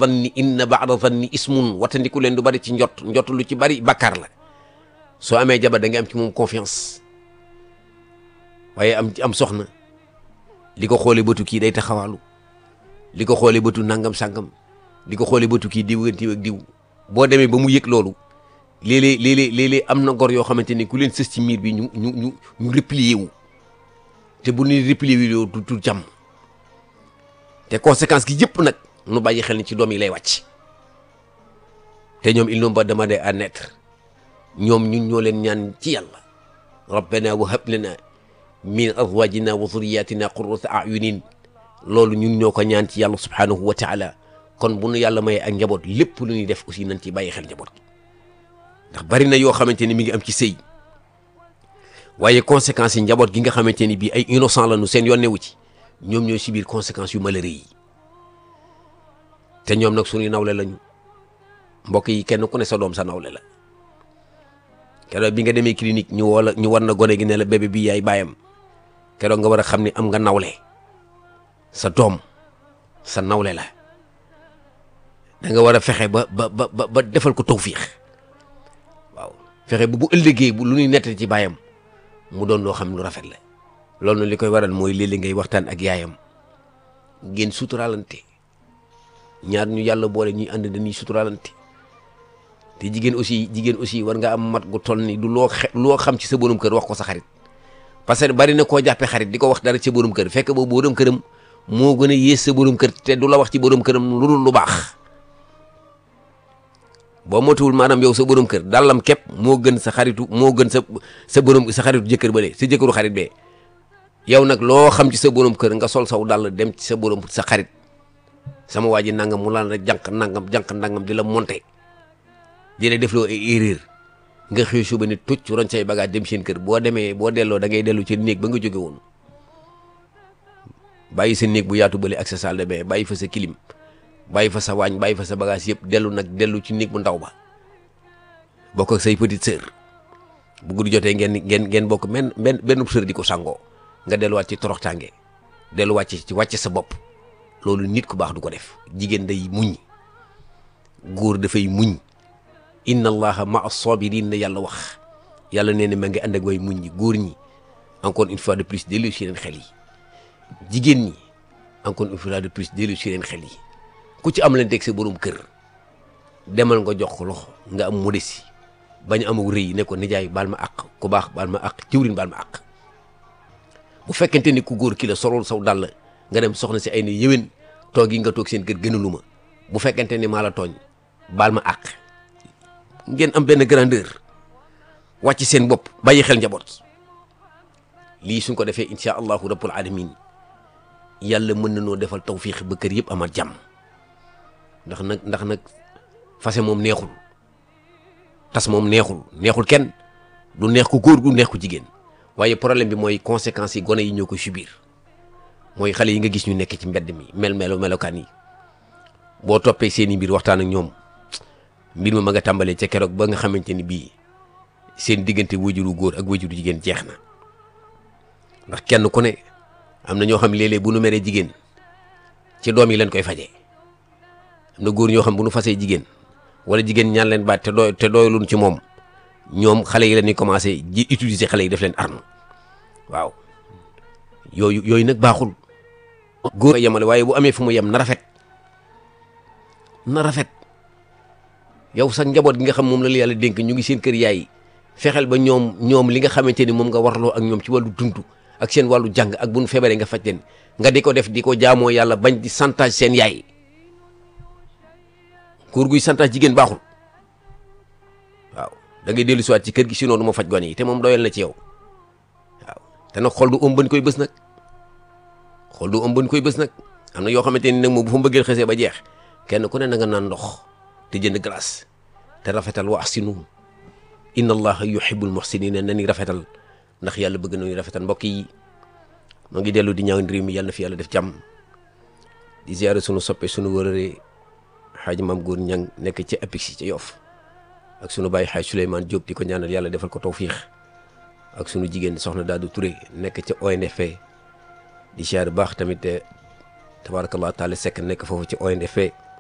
danni inna baada danni ismun watandiku leen du bari ci njot njot lu ci bari bàkkaar la soo amee jabar da nga am ci moom confiance waaye am am soxna li ko xoolee bëtu kii day taxawaalu li ko xoolee bëtu nangam sangam di ko xoolee bëtu kii diw ak diw ak diw boo demee ba mu yëg loolu léeg-léeg léeg-léeg léeg-léeg am na gor yoo xamante ni ku leen sës ci miir bi ñu ñu ñu ñu replier wu te bu ñuy replier wu yow du du jàmm te conséquence gi yëpp nag nu bàyyi xel ni ci doom yi lay wàcc te ñoom ils n'ont pas demandé à naître ñoom ñun ñoo leen ñaan ci yàlla rabbana wa hab lana min azwajina wa zurriyatina qurrata ayunin loolu ñun ñoo ko ñaan ci yàlla subhanahu wa taala kon bu nu yàlla mayee ak njaboot lépp lu ñuy def aussi nañ ci bàyyi xel njaboot ndax bari na yoo xamante ni mi ngi am ci sëy waaye conséquences yi njaboot gi nga xamante ni bii ay innocent la nu seen yoon newu ci ñoom ñooy subir conséquences yu malheureux yi te ñoom nag suñuy nawle lañu mbokk yi kenn ku ne sa doom sa nawle la keroog bi nga demee clinique ñu woo la ñu war na gone gi ne la bébé bi yaay baayam keroog nga war a xam ni am nga nawle sa doom sa nawle la da nga war a fexe ba ba ba ba defal ko tawfiix waaw fexe ba bu ëllëgee bu lu ñuy nettali ci baayam mu doon loo xam lu rafet la loolu na li koy waral mooy léeg-léeg ngay waxtaan ak yaayam ngeen suturaalante ñaar ñu yàlla boole ñuy ànd dañuy suturaalante te jigéen aussi jigéen aussi war nga am mat gu toll ni du loo xe loo xam ci sa borom kër wax ko sa xarit parce que bari na koo jàppee xarit di ko wax dara ci borom kër fekk boobu borom këram moo gën a yées sa borom kër te du la wax ci borom këram lu dul lu baax boo motuwul maanaam yow sa borom kër dàllam képp moo gën sa xaritu moo gën sa sa borom sa xaritu jëkkër bale sa jëkkëru xarit bee yow nag loo xam ci sa borom kër nga sol saw dàll dem ci sa borom sa xarit sama waa ji nangam mu laan rek jànq nangam jànq nangam di la monté di la def loo ay erreur nga xëy suba ni tucc roñ say bagage dem seen kër boo demee boo delloo da ngay dellu ci néeg ba nga jóge woon bàyyi sa néeg bu yaatu bële ak sa salle de bain bàyyi fa sa clim bàyyi fa sa waañ bàyyi fa sa bagage yëpp dellu nag dellu ci néeg bu ndaw ba bokk ak say petite sœur bu guddi jotee ngeen ngeen ngeen bokk benn benn benn sœur di ko sangoo nga delluwaat ci toroxtaange delluwaat ci ci wàcce sa bopp loolu nit ku baax du ko def jigéen day muñ góor dafay muñ inna allaha ma as-sabirin la yàlla wax yàlla nee na ma ngi ànd ak way muñ ñi góor ñi encore une fois de plus dellu si leen xel yi jigéen ñi encore une fois de plus dellu si leen xel yi ku ci am leen teg sa borom kër demal nga jox ko loxo nga am modestie bañ amul rëy ne ko nijaay baal ma àq ku baax baal ma àq jiwrin baal ma àq bu fekkente ni ku góor ki la solol saw dàll nga dem soxna si ay ne yéwén toog yi nga toog seen kër gënalu ma bu fekkente ni maa la tooñ baal ma àq ngeen am benn grandeur wàcc seen bopp bàyyi xel njaboot lii suñ ko defee incha allahu rabbul alamin yàlla mën na noo defal tawfiix ba kër yëpp amaat jàmm ndax nag ndax nag fase moom neexul tas moom neexul neexul kenn du neex ku góor gu neex ku jigéen waaye problème bi mooy conséquences yi gone yi ñoo ko subir mooy xale yi nga gis ñu nekk ci mbedd mi mel melo melokaan yi boo toppee seeni mbir waxtaan ak ñoom mbir ma ma nga tàmbalee ca keroog ba nga xamante ni bii seen diggante wajuru góor ak wajuru jigéen jeex na ndax kenn ku ne am na ñoo xam léeg-léeg bu nu meree jigéen ci doom yi leen koy fajee am na góor ñoo xam bu nu fasee jigéen wala jigéen ñaan leen baat te doy te doyluñ ci moom ñoom xale yi la ñuy commencé ji utiliser xale yi def leen arme waaw yooyu yooyu nag baaxul. góor a yemale waaye bu amee fu mu yem na rafet na rafet yow sax njaboot gi nga xam moom la la yàlla dénk ñu ngi seen kër yaay fexeel ba ñoom ñoom li nga xamante ni moom nga warloo ak ñoom ci wàllu dund ak seen wàllu jàng ak bu nu feebaree nga faj leen nga di ko def di ko jaamoo yàlla bañ di santage seen yaay góor guy santage jigéen baaxul waaw da ngay dellu siwaat ci kër gi sinon du ma faj gone yi te moom doyal na ci yow waaw te nag xol du ëm bañ koy bës nag xol du ëm bañ koy bës nag am na yoo xamante ni nag moom bu fa mbëggeel xesee ba jeex kenn ku ne na nga naan ndox te jënd glace te rafetal wa ahsinu inna allaha yuhibbul muhsinina na ni rafetal ndax yàlla bëgg nañu rafetal mbokk yi moo ngi dellu di ñaan réew mi yàlla na fi yàlla def jàmm di ziare sunu soppe sunu wërëre xaaji maam góor ñang nekk ci apix ci yof ak sunu bàyyi xaaj Souleymane Diop di ko ñaanal yàlla defal ko tawfiix ak sunu jigéen soxna Daadu Touré nekk ca ONFP di ziare baax tamit tabarakallah taala sekk nekk foofu ci ONFP